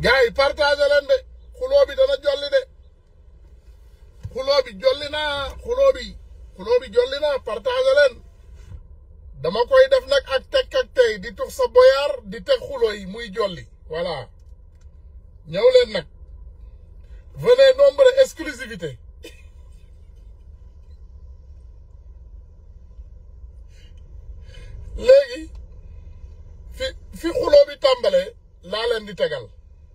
gars yi partagé leen de xuloo bi dana jolli de xuloo bi jolli naa xuloo bi xuloo bi jolli naa partagé leen dama koy def nag ak teg ak tey di tux sa boyaar di teg xuloo yi muy jolli voilà ñëw leen nag venez nombre exclusivité léegi fi fi xuloo bi tàmbalee laa leen di tegal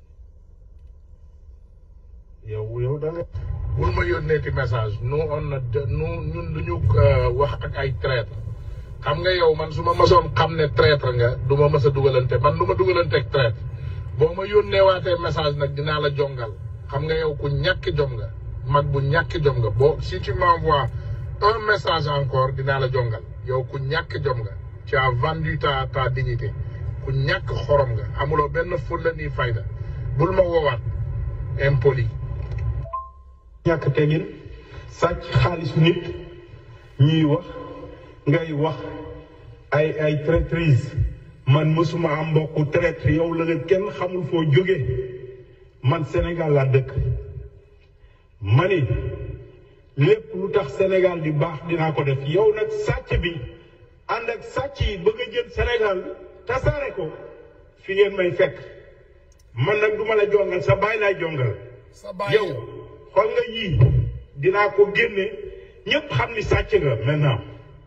yow yow da nga bul ma yónneeti message nous on na nous ñun duñu wax ak ay traître xam nga yow man su ma mësoon xam ne traître nga du ma mës a dugalante man du ma dugalante ak traître boo ma yónnee waatee message nag dinaa la jongal xam nga yow ku ñàkk jom nga mag bu ñàkk jom nga boo si tu m'envoies un message encore dinaa la jongal yow ku ñàkk jom nga tu as vendu ta ta dignité ku ñàkk xorom nga amuloo benn fulla ni fayda bul ma woowaat impoli ñàkk tegin sàcc xaalisu nit ñuy wax ngay wax ay ay traîtrise man mësuma am mbokku traître yow la nga kenn xamul foo jóge man Sénégal laa dëkk ma ni lépp lu tax Sénégal di baax dinaa ko def yow nag sàcc bi ànd ak sàcc yi bëgg a jël Sénégal tasaare ko fi ngeen may fekk man nag duma la jongal sa baay laay jongal sa baay yow xool nga yii dinaa ko génne ñëpp xam ni sàcc nga maintenant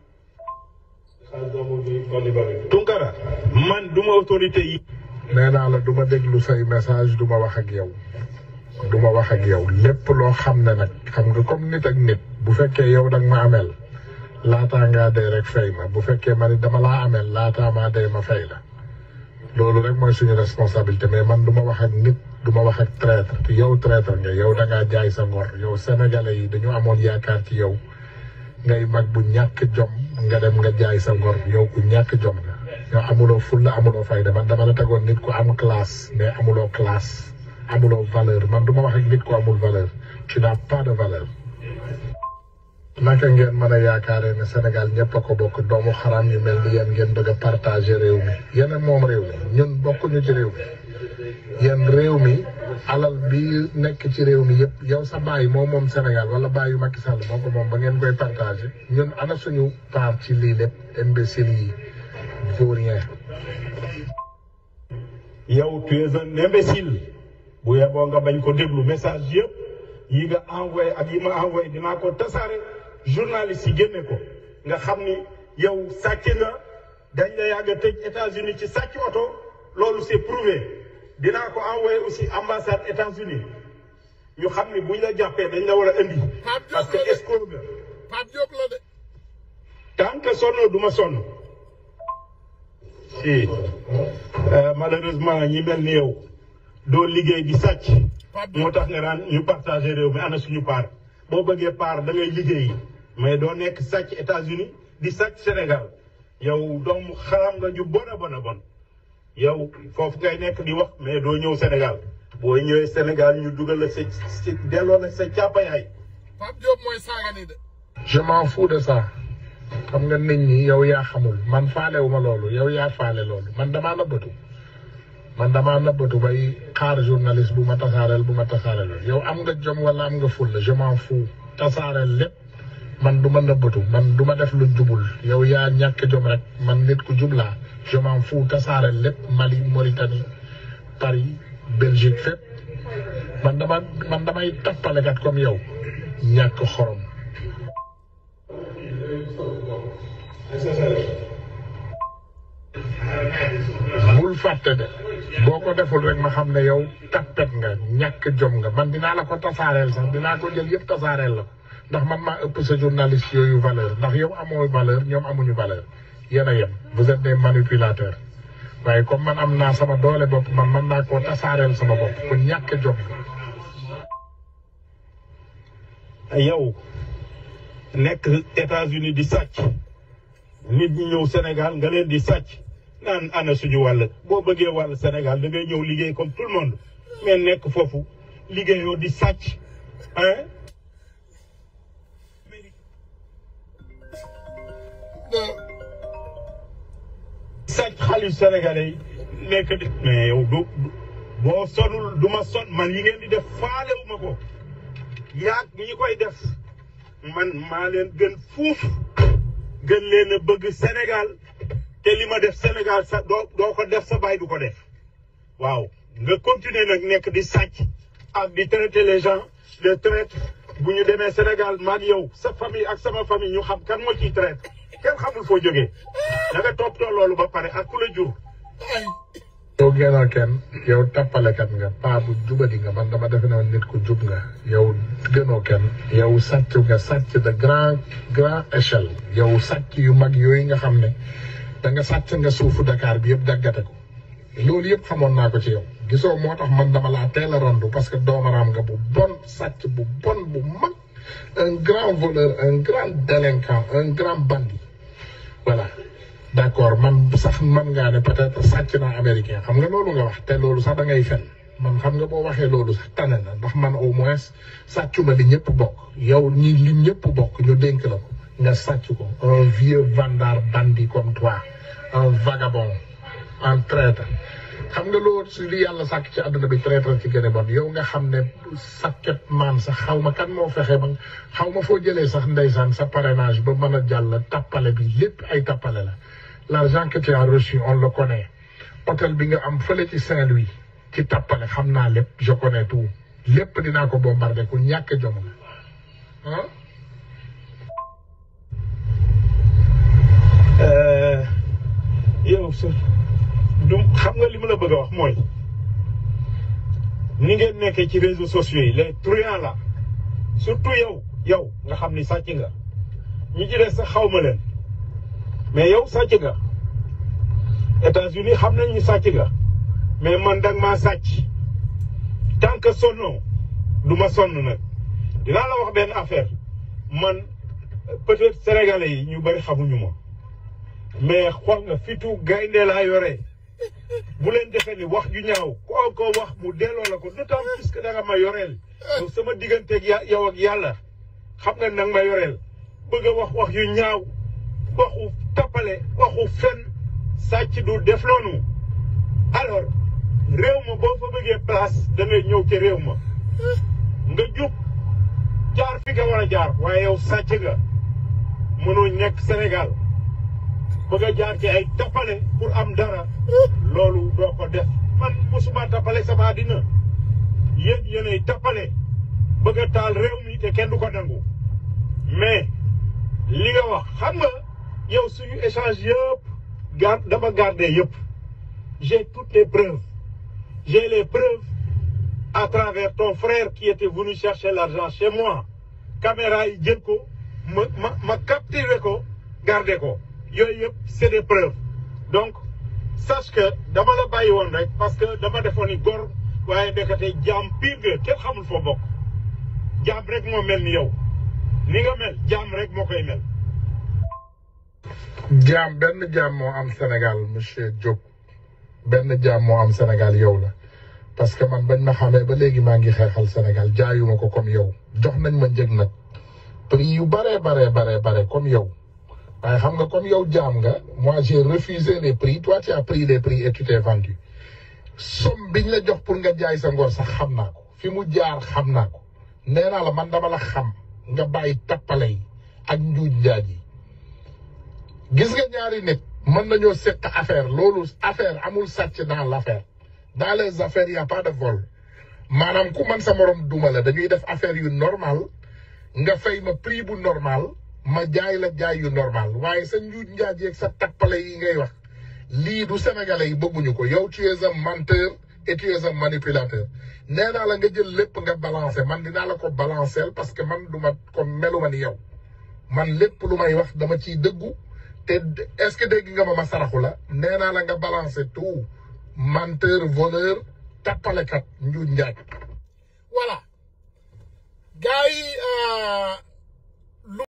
Tunkara man duma autorité yi nee naa la du ma déglu say message du ma wax ak yow du ma wax ak yow lépp loo xam ne nag xam nga comme nit ak nit bu fekkee yow danga ma ameel laataa ngaa dee rek fay ma bu fekkee ma ni dama laa ameel laataa maa dee ma fay la loolu rek mooy suñu responsabilité mais man du ma wax ak nit du ma wax ak traître te yow traître nga yow da ngaa jaay sa ngor yow sénégalais yi dañu amoon yaakaar ci yow ngay mag bu ñàkk jom nga dem nga jaay sa ngor yow ku ñàkk jom nga yow amuloo fulla amuloo fayda man dama la tegoon nit ku am classe mais amuloo classe amuloo valeur man du ma wax ak nit ku amul valeur tu n'as pas de valeur naka ngeen mën a yaakaaree ne Sénégal ñëpp a ko bokk doomu xaraam yu mel ni yéen ngeen bëgg a partager réew mi yéen moom réew mi ñun bokkuñu ci réew mi yéen réew mi alal bi nekk ci réew mi yëpp yow sa baay moom moom Sénégal wala baayu Macky Sall moo ko moom ba ngeen koy partager ñun ana suñu part ci lii lépp imbécile yi vaurien yow tu es un imbécile bu yeboo nga bañ ko déglu message yëpp yi nga envoyé ak yi ma envoyé dinaa ko tasaare journaliste yi génne ko nga xam ni yow sàcc nga dañ la yàgg a tëj États-Unis ci sàcc oto loolu c'est prouvé dinaa ko envoyé aussi ambassade États-Unis ñu xam ni buñ la jàppee dañ la war a indi parce que escroc nga Pape Diop la de tant que sonnoo du ma sonn si malheureusement ñi mel ni yow doo liggéey di sàcc moo tax nga naan ñu partagé réew mi ana suñu part boo bëggee part da ngay liggéey mais doo nekk sàcc États-Unis di sàcc Sénégal yow doomu xaram nga ju bon a bon a bon yow foofu ngay nekk di wax mais doo ñëw Sénégal boo ñëwee Sénégal ñu dugal la sa si delloo la sa càppayaay Pape Diop mooy saaga ni de je m'en fous de ça xam nga nit ñi yow yaa xamul man faalewuma loolu yow yaa faale loolu man damaa nëbbatu man damaa nëbbatu bay xaar journaliste bu ma tasaareel bu ma tasaareel yow am nga jom wala am nga fulla je m'en fous tasaareel lépp man du ma nëbbatu man du ma def lu jubul yow yaa ñàkk jom rek man nit ku jublaa je m'en fous tasaareel lépp Mali Mauritanie Paris Belgique fépp man dama man damay tappalekat comme yow ñàkk xorom bul fàtte de boo ko deful rek ma xam ne yow tappet nga ñàkk jom nga man dinaa la ko tasaareel sax dinaa ko jël yëpp tasaareel la ko ndax man maa ëpp sa journaliste yooyu valeur ndax yow amoo valeur ñoom amuñu valeur yéen a yem vous êtes des manipulateurs waaye comme man am naa sama doole bopp man man naa koo tasaareel sama bopp ku ñàkk jom nga yow nekk États-Unis di sàcc nit ñi ñëw Sénégal nga leen di sàcc naan ana suñu wàll boo bëggee wàll Sénégal da ngay ñëw liggéey comme tout le monde mais nekk foofu liggéeyoo di sàcc hein sàcc xaalis sénégalais yi nekk di mais yow du boo sonul du ma son man yi ngeen di def faalewu ma ko yaag ñi koy def man maa leen gën fuuf gën leen a bëgg Sénégal te li ma def Sénégal sa doo doo ko def sa baay du ko def waaw nga continuer nag nekk di sàcc ak di traiter les gens de traite bu ñu demee Sénégal maag yow sa famille ak sama famille ñu xam kan moo ciy traite kenn xamul foo jógee da nga toppatoo loolu ba pare ak ku la jur yow génnoo kenn yow tappalekat nga paa bu jubadi nga man dama defe ne woon nit ku jub nga yow gënoo kenn yow sàcc nga sàcc de grand grand échelle yow sàcc yu mag yooyu nga xam ne da nga sàcc nga suufu Dakar bi yëpp daggate ko loolu yëpp xamoon naa ko ci yow gisoo moo tax man dama laa teel a randu parce que doomaraam nga bu bon sàcc bu bon bu mag un grand voleur un grand délinquant un grand bandit voilà d'accord man sax man ngaa ne peut-être sàcc naa américain xam nga loolu nga wax te loolu sax da ngay fen man xam nga boo waxee loolu sax tane na ndax man au moins sàccuma li ñëpp bokk yow ñi li ñëpp bokk ñu dénk la ko nga sàcc ko un vieux vandard bandit comme toi un vagabond un traître xam nga loolu si li yàlla sàkk ci àdduna bi traître ci gën a bon yow nga xam ne sàkket maan sax xaw ma kan moo fexe ba xaw ma foo jëlee sax ndeysaan sa parrainage ba mën a jàll tappale bi lépp ay tappale la l'argent que tu as reçu on le connaît hôtel bi nga am fële ci Saint-Louis ci tappale xam naa lépp je connais tout lépp dinaa ko bombardé ku ñàkk jom nga ah yow sa du xam nga li ma la bëgg a wax mooy ni ngeen nekkee ci réseaux sociaux yi les truands là surtout yow yow nga xam ni sàcc nga ñi ci des sax xaw ma leen mais yow sàcc nga États-Unis xam nañ ni sàcc nga mais man danga maa sàcc tant que sonnoo du ma sonn nag dinaa la wax benn affaire man peut-être sénégalais yi ñu bari xamuñu ma mais xool nga fitu gaynde laa yore bu leen defee ni wax ju ñaaw koo ko wax mu delloo la ko d'autant plus que da nga ma yoreel yow sama digganteeg ya yow ak yàlla xam nga nag ma yoreel bëgg a wax wax yu ñaaw waxu tappale waxu fen sàcc du def noonu alors réew ma boo fa bëggee place da ngay ñëw ca réew ma nga jub jaar fi nga war a jaar waaye yow sàcc nga mënoo nekk Sénégal bëgg a jaar ci ay tappale pour am dara loolu doo ko def man mosuma tappale sama àddina yéen yéenay tappale bëgg a taal réew mi te kenn du ko nangu mais li nga wax xam nga yow suñu échange yëpp gar dama garder yëpp j'ai toutes les preuves j'ai les preuves à travers ton frère qui était venu chercher l'argent chez moi caméra yi jël ko ma ma ma capturé ko garder ko yooyu yëpp c'est des preuves donc sache que dama la bàyyi woon rek parce que dama defoon ni gor waaye ndekete jaam pire nga kenn xamul foo bokk jaam rek moo mel ni yow ni nga mel jaam rek moo koy mel. jaam benn jaam moo am Sénégal monsieur Diop benn jaam moo am Sénégal yow la parce que man bañ ma xamee ba léegi maa ngi xeexal Sénégal jaayuma ko comme yow jox nañ ma njëg nag prix yu bare bare bare bare comme yow waaye xam nga comme yow jaam nga moi j'ai refusé les prix toi tu as pris les prix et tu t'es vendu somme biñ la jox pour nga jaay sa ngor sax xam naa ko fi mu jaar xam naa ko nee naa la man dama la xam nga bàyyi tappale yi ak njuuj njaaj yi gis nga ñaari nit mën nañoo seq affaire loolu affaire amul sàcc dans l'affaire dans les affaires y a pas de vol maanaam ku man sa morom duma la dañuy def affaire yu normal nga fay ma prix bu normal ma jaay la jaay yu normal waaye sa njuuj njaaj yeeg sa tappale yi ngay wax lii du sénégalais yi bëgguñu ko yow tu es un menteur et tu es un manipulateur nee naa la nga jël lépp nga balancer man dinaa la ko balancer parce que man du ma comme meluma ni yow man lépp lu may wax dama ciy dëggu te est-ce que dégg nga ma ma saraxu la nee naa la nga balancer tout menteur voleur tappalekat njuuj njaaj voilà gars yi